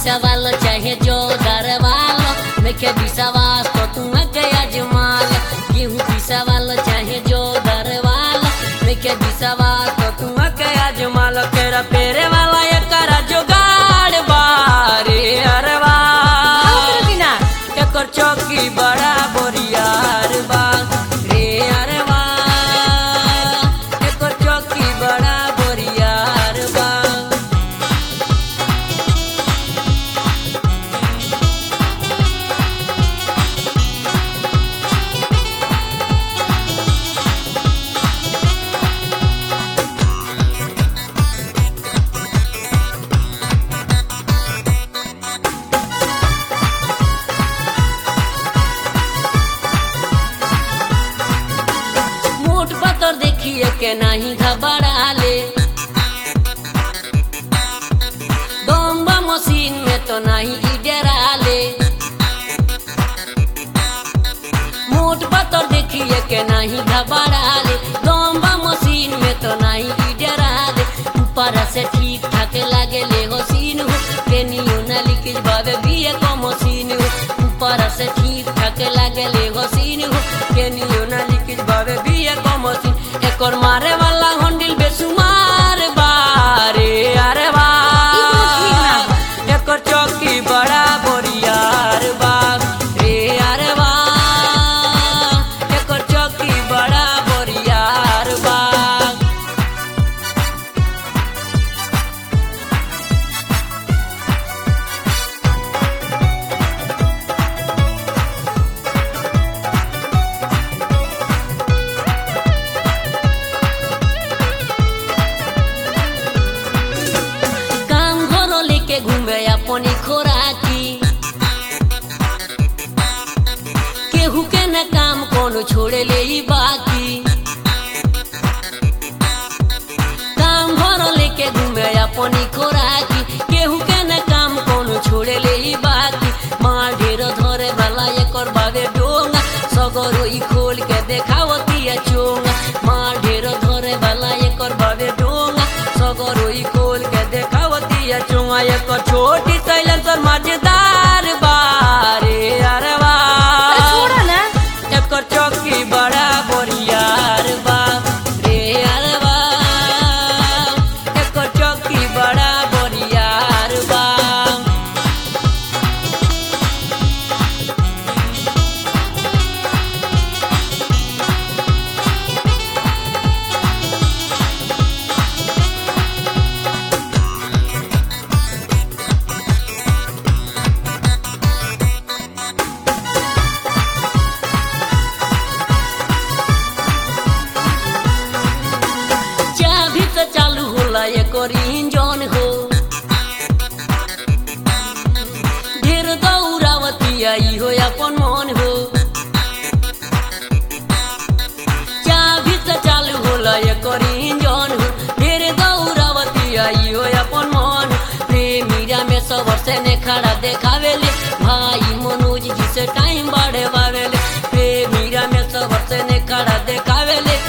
पिसावालो चाहे जो दरवालो नइखे विश्वास तो तू के अजमाल गेहूं पिसावालो चाहे जो दरवालो नइखे विश्वास तो तू के अजमाल तेरा पेरे वाला ये करा जुगाड़ बारे अरवा बिना एकर चौकी बड़ा बोरियार बा रे अरवा एकर चौकी बड़ा बोरियार बा मोट पत्थर देखिए के नहीं घबराले बम्बा मशीन में तो नहीं ई डराले मोट पत्थर देखिए के नहीं घबराले बम्बा मशीन में तो नहीं ई डराले ऊपर से ठीक ठाक लागे ले हो सीन हो केनियो ना लिखिज बाबे बिए को मशीन हो ऊपर से ठीक ठाक लागे ले हो सीन हो केनियो ना लिखिज बाबे बिए को मशीन एकर मारे वाला हंडिल बेसुमार बारे अरे बा एकर चौकी बड़ा बोरियार बा रे अरे बा एकर चौकी बड़ा बोरियार बा काम घरो लेके घूमे अपनी खोराकी केहू के न काम कोनो छोड़े ले ही बाकी काम घरो लेके घूमे अपनी खोराकी केहू के न काम कोनो छोड़े ले ही बाकी मार ढेर धरे वाला एकर बाबे डोंगा सगरो ई खोल के देखावती है चोंगा मार ढेर धरे वाला एकर बाबे डोंगा सगरो ई खोल के देखावती है चोंगा एकर छोटी साइलेंसर मजेदार बारे अरे वाह छोड़ा ना एकर चौकी बड़ा बोरियार बा रे अरे बा एकर चौकी बड़ा बोरियार बा चाभी तो चालू होला एकर इंजन हो ढेर दौरावती आई हो अपन मन हो चाभी तो चालू होला एकर इंजन हो ढेर दौरावती आई हो अपन मन प्रेमीरा में सबर से ने खड़ा देखावेले भाई मनोज जी से टाइम बढ़े बावेले प्रेमीरा में सबर से ने खड़ा देखावेले